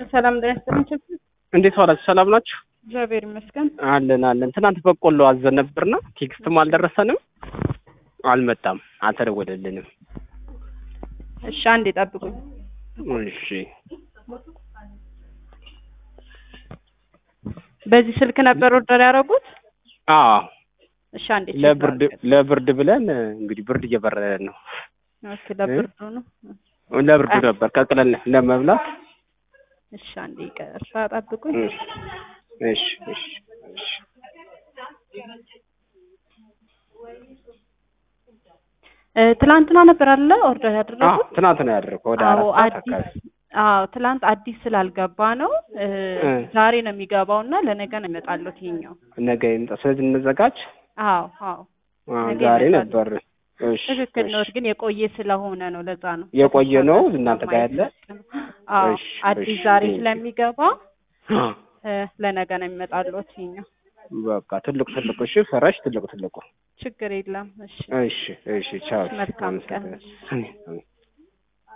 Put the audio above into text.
ሰላም ጤና ይስጥልኝ። እንዴት ዋላችሁ? ሰላም ናችሁ? እግዚአብሔር ይመስገን። አለን አለን። ትናንት በቆሎ አዘን ነበርና ቴክስትም አልደረሰንም፣ አልመጣም፣ አልተደወለልንም። እሺ አንዴ ጠብቁኝ። እሺ በዚህ ስልክ ነበር ኦርደር ያደረጉት? አዎ እሺ አንዴ ቼክ ለብርድ ላድርግ። ለብርድ ብለን እንግዲህ ብርድ እየበረደን ነው። ኦኬ ለብርዱ ነው። ለብርዱ ነበር ቀቅለን ለመብላት። እሺ አንዴ ይቅርታ ጠብቁኝ። እሺ እሺ እሺ እ ትላንትና ነበር አለ ኦርደር አዎ ያደረጉት? ትናንት ነው ያደረገው ወደ አዎ አራት ሰዓት አዲስ አካባቢ። አዎ ትላንት አዲስ ስላልገባ ነው እ እ ዛሬ ነው የሚገባው እና ለነገ ነው ይመጣሉት ይሄኛው። ነገ ይምጣ። ስለዚህ እንዘጋጅ። አዎ አዎ አዎ ነገ ዛሬ ይመጣል። ነበር። እሺ ትክክል ነው፣ እሺ ግን የቆየ ስለሆነ ነው ለዛ ነው የቆየ ነው እናንተ ጋር ያለ። አዎ እሺ አዲስ እሺ ዛሬ ቴንኪው። ስለሚገባ እ ለነገ ነው የሚመጣሉት ይሄኛው። በቃ ትልቁ ትልቁ እሺ፣ ፈረሽ ትልቁ ትልቁ። ችግር የለም። እሺ እሺ እሺ፣ ቻው። መልካም ቀን። አመሰግናለሁ።